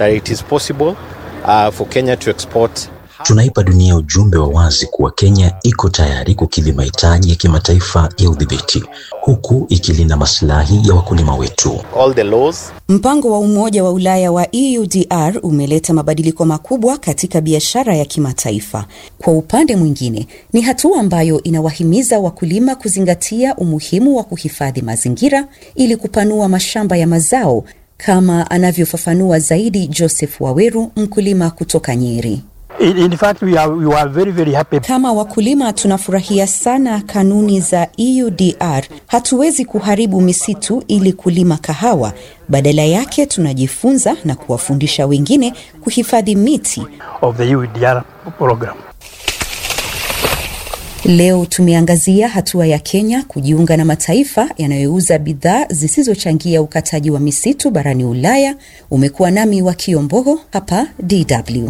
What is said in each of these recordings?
that it is possible uh, for Kenya to export Tunaipa dunia ujumbe wa wazi kuwa Kenya iko tayari kukidhi mahitaji ya kimataifa ya udhibiti huku ikilinda maslahi ya wakulima wetu. all the laws Mpango wa Umoja wa Ulaya wa EUDR umeleta mabadiliko makubwa katika biashara ya kimataifa. Kwa upande mwingine, ni hatua ambayo inawahimiza wakulima kuzingatia umuhimu wa kuhifadhi mazingira ili kupanua mashamba ya mazao, kama anavyofafanua zaidi Joseph Waweru, mkulima kutoka Nyeri. In, in fact, we are, we are very, very happy. Kama wakulima tunafurahia sana kanuni za EUDR. Hatuwezi kuharibu misitu ili kulima kahawa. Badala yake tunajifunza na kuwafundisha wengine kuhifadhi miti. of the UDR program. Leo tumeangazia hatua ya Kenya kujiunga na mataifa yanayouza bidhaa zisizochangia ukataji wa misitu barani Ulaya. Umekuwa nami wa Kiombogo hapa DW.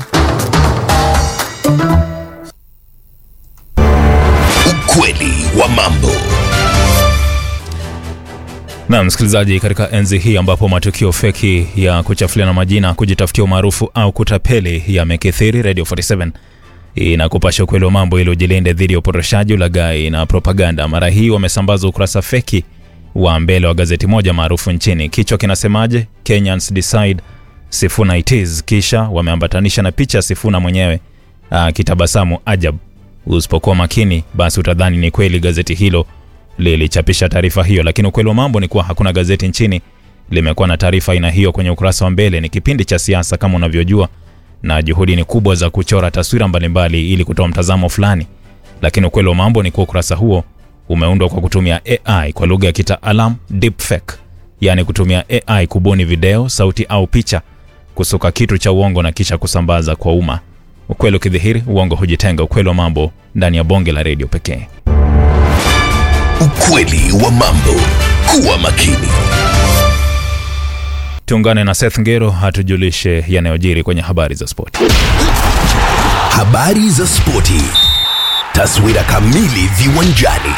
Ukweli wa mambo. Na msikilizaji, katika enzi hii ambapo matukio feki ya kuchafuliana majina, kujitafutia umaarufu au kutapeli yamekithiri, Radio 47 inakupasha ukweli wa mambo ili ujilinde dhidi ya upotoshaji, ulaghai na propaganda. Mara hii wamesambaza ukurasa feki wa mbele wa gazeti moja maarufu nchini. Kichwa kinasemaje? Kenyans decide Sifuna it is. Kisha wameambatanisha na picha ya Sifuna mwenyewe akitabasamu ajab. Usipokuwa makini, basi utadhani ni kweli gazeti hilo lilichapisha taarifa hiyo, lakini ukweli wa mambo ni kuwa hakuna gazeti nchini limekuwa na taarifa aina hiyo kwenye ukurasa wa mbele. Ni kipindi cha siasa kama unavyojua, na juhudi ni kubwa za kuchora taswira mbalimbali ili kutoa mtazamo fulani, lakini ukweli wa mambo ni kuwa ukurasa huo umeundwa kwa kutumia AI kwa lugha ya kitaalam deepfake, yaani kutumia AI kubuni video, sauti au picha, kusuka kitu cha uongo na kisha kusambaza kwa umma. Ukweli ukidhihiri, uongo hujitenga. Ukweli wa mambo ndani ya bonge la redio pekee. Ukweli wa mambo. Kuwa makini. Tuungane na Seth Ngero atujulishe yanayojiri kwenye habari za spoti. Habari za spoti. Taswira kamili viwanjani.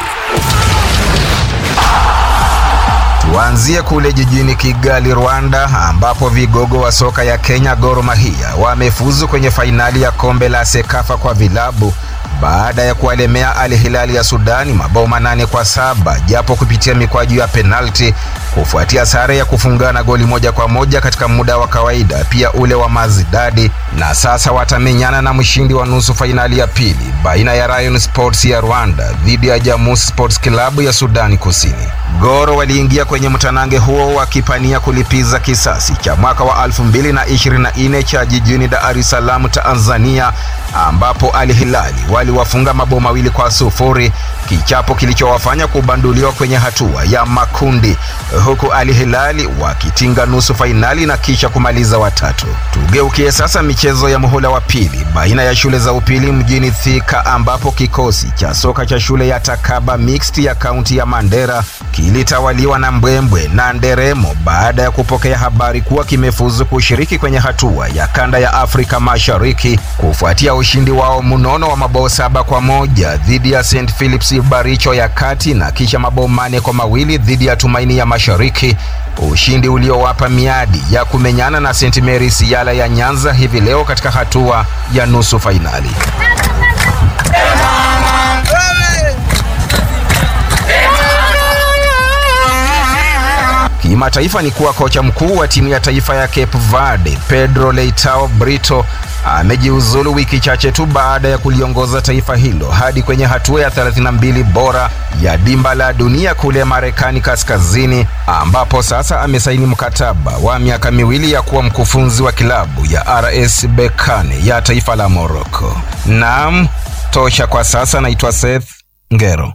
Tuanzie kule jijini Kigali, Rwanda, ambapo vigogo wa soka ya Kenya Gor Mahia wamefuzu kwenye fainali ya kombe la Sekafa kwa vilabu baada ya kuwalemea Al Hilal ya Sudani mabao manane kwa saba japo kupitia mikwaju ya penalti kufuatia sare ya kufungana goli moja kwa moja katika muda wa kawaida, pia ule wa Mazidadi, na sasa watamenyana na mshindi wa nusu fainali ya pili baina ya Rayon Sports ya Rwanda dhidi ya Jamus Sports Club ya Sudani Kusini. Goro waliingia kwenye mtanange huo wakipania kulipiza kisasi cha mwaka wa 2024 cha jijini Dar es Salaam, Tanzania, ambapo Al Hilali waliwafunga mabao mawili kwa sufuri, kichapo kilichowafanya kubanduliwa kwenye hatua ya makundi, huku Al Hilali wakitinga nusu fainali na kisha kumaliza watatu. Tugeukie sasa michezo ya muhula wa pili baina ya shule za upili mjini Thika, ambapo kikosi cha soka cha shule ya Takaba Mixed ya kaunti ya Mandera kilitawaliwa na mbwembwe na nderemo baada ya kupokea habari kuwa kimefuzu kushiriki kwenye hatua ya kanda ya Afrika Mashariki kufuatia ushindi wao mnono wa mabao saba kwa moja dhidi ya St Philips Baricho ya kati na kisha mabao mane kwa mawili dhidi ya Tumaini ya Mashariki, ushindi uliowapa miadi ya kumenyana na St Mary's Yala ya Nyanza hivi leo katika hatua ya nusu fainali. Kimataifa ni kuwa kocha mkuu wa timu ya taifa ya Cape Verde Pedro Leitao Brito amejiuzulu wiki chache tu baada ya kuliongoza taifa hilo hadi kwenye hatua ya 32 bora ya dimba la dunia kule Marekani Kaskazini, ambapo sasa amesaini mkataba wa miaka miwili ya kuwa mkufunzi wa kilabu ya RS Berkane ya taifa la Morocco. Naam, tosha kwa sasa. Naitwa Seth Ngero.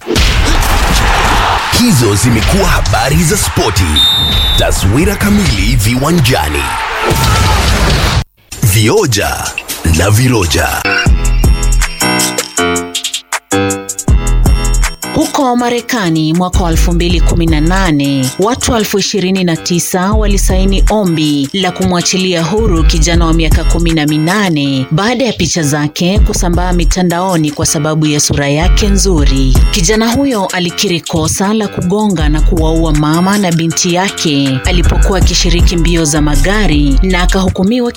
Hizo zimekuwa habari za spoti. Taswira kamili viwanjani. Vioja na viroja. Huko Marekani mwaka wa 2018 watu elfu 29 walisaini ombi la kumwachilia huru kijana wa miaka 18 baada ya picha zake kusambaa mitandaoni kwa sababu ya sura yake nzuri. Kijana huyo alikiri kosa la kugonga na kuwaua mama na binti yake alipokuwa akishiriki mbio za magari na akahukumiwa